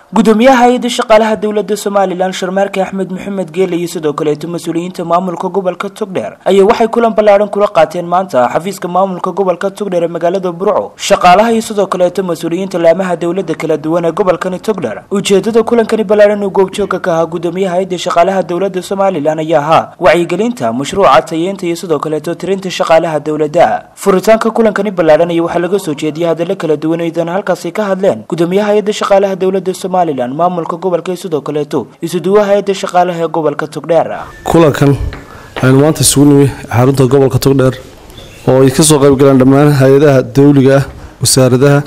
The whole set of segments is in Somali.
gudoomiyaha hay-adda shaqaalaha dowladda somalilan sharmaarke axmed maxamed geele iyo sidoo kaleeto mas-uuliyiinta maamulka gobolka togdheer ayaa waxay kulan ballaadhan kula qaateen maanta xafiiska maamulka gobolka togdheer ee magaalada burco shaqaalaha iyo sidoo kaleeto mas-uuliyiinta laamaha dowladda kala duwan ee gobolkani togdheer ujeedada kulankani ballaadhan uu goobjoogka ka ahaa gudoomiyaha hay-adda shaqaalaha dowladda somalilan ayaa ahaa wacyigelinta mashruuca tayeynta iyo sidoo kaleeto tirinta shaqaalaha dowladda furitaanka kulankani ballaadhan iyo waxaa laga soo jeediyay hadallo kala duwan idan halkaasi ka hadleen gudoomiyaha hay-adda shaqaalaha dowladda somalilan maamulka gobolka iyo sidoo kaleeto isuduwa hay-adda shaqaalaha ee gobolka togdheer kulankan aynu maanta isugu nimi xarunta gobolka togdheer oo ay kasoo qaybgaleen dhammaan hay-adaha dawliga ah wasaaradaha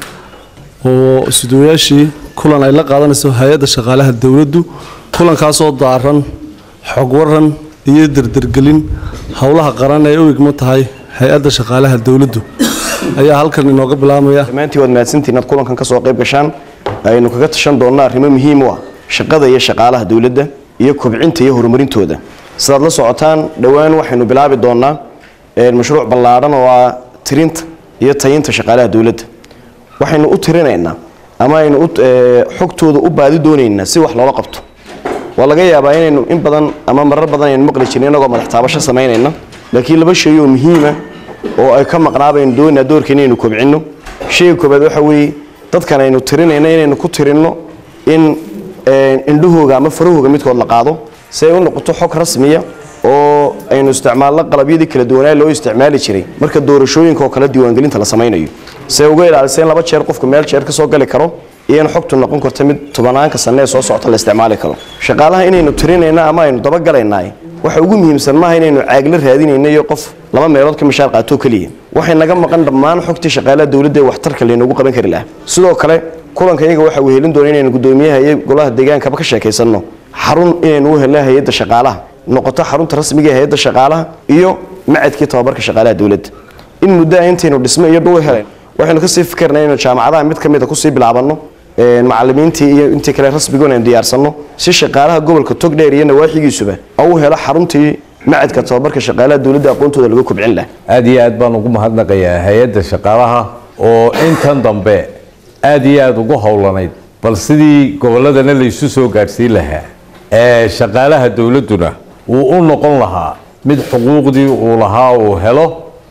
oo isuduwayaashii kulan ay la qaadanayso hay-adda shaqaalaha dowladdu kulankaasoo daaran xog waran iyo derdergelin howlaha qaran ee u igmo tahay hay-adda shaqaalaha dowladdu ayaa halkan inooga bilaabmaya dhammaantii waad mahadsantiin inaad kulankan ka soo qayb gashaan aynu kaga tashan doonnaa arrimo muhiim u ah shaqada iyo shaqaalaha dowladda iyo kobcinta iyo horumarintooda sidaad la socotaan dhowaan waxaynu bilaabi doonnaa mashruuc ballaadhan oo ah tirinta iyo tayinta shaqaalaha dowladda waxaynu u tirinaynaa ama aynu xogtooda u baadi doonaynaa si wax loola qabto waa laga yaabaa inaynu in badan ama marar badan aynu maqli jirin inagoo madax taabasho samaynayna laakiin laba shay oo muhiima oo ay ka maqnaabaynu doonaa doorkeena inaynu kobcinno shayga koobaad waxa weeye dadkan aynu tirinayna inaynu ku tirinno in indhahooga ama farahooga midkood la qaado si ay u noqoto xog rasmiya oo aynu isticmaalno qalabyadii kala duwanaa loo isticmaali jiray marka doorashooyinka oo kale diiwaangelinta la samaynayo si ay uga ilaalisa in laba jeer qofku meel jeer ka soo gali karo iyo in xogtu noqon karto mid tobanaanka sanne ee soo socota la isticmaali karo shaqaalaha inaynu tirinayna ama aynu dabagalaynaa waxa ugu muhiimsan maaha inaynu caagla raadinayna iyo qof laba meelood ka mishaar qaatoo keliya waxay naga maqan dhammaan xogtii shaqaalaha dowladda ee waxtarka laynoogu qaban kari lahaa sidoo kale kulanka iyaga waxa uu helin doona inaynu gudoomiyaha iyo golaha deegaankaba ka sheekaysanno xarun inaynu u helna hay-adda shaqaalaha noqoto xarunta rasmiga ee hay-adda shaqaalaha iyo macadkii tababarka shaqaalaha dowladda in muddoa intaynu dhismo iyo dhul helen waxaynu kasii fikirna inaynu jaamacadaha mid ka mid a kusii bilaabanno macalimiintii iyo intii kale rasmigoon aynu diyaarsanno si shaqaalaha gobolka togdheer iyo nawaaxigiisuba u helo xaruntii macadka tababarka shaqaalaha dowladda aqoontooda laga kobcin laha aada iyo aad baan ugu mahadnaqayaa hay-adda shaqaalaha oo intan dambe aada iyo aada ugu howlanayd bal sidii gobolladana laysu soo gaadhsiin lahaa ee shaqaalaha dowladduna uu u noqon lahaa mid xuquuqdii uu lahaa uu helo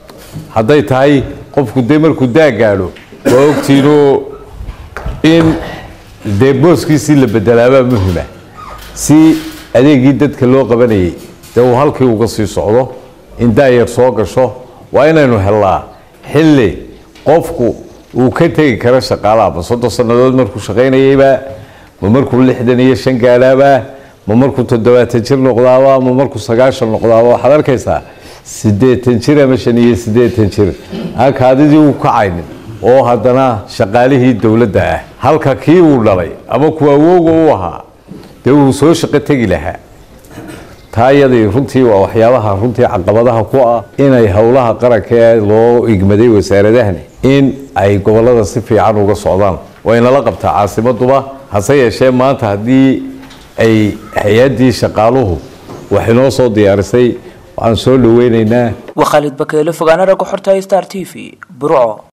hadday tahay qofku dee markuu daa gaadho waa ogtiinoo in dee booskiisii la bedelaabaa muhima si adeegii dadka loo qabanayay dee uu halkii uga sii socdo in daayar soo gasho waa inaynu hellaa xilli qofku uu ka tegi karo shaqaalaha ma soddon sannadood markuu shaqaynayaybaa ma markuu lixdan iyo shan gaadhaabaa ma markuu toddobaatan jir noqdaaba ma markuu sagaashan noqdaaba waxaad arkaysaa siddeetan jir ama shan iyo siddeetan jir aan kaadidii u kacaynin oo haddana shaqaalihii dowladda ah halka kii uu dhalay ama kuwa awooga u ahaa dee uu soo shaqo tegi lahaa taa iyadii runtii waa waxyaabaha runtii caqabadaha ku ah inay howlaha qaranka ee loo igmaday wasaaradahani in ay gobollada si fiican uga socdaan waynala qabtaa caasimaduba hase yeeshee maanta haddii ay hay-addii shaqaaluhu wax inoo soo diyaarisay waxaan soo dhaweynaynaa waa khaalid bakeele fogaana ragga xorta star t v burco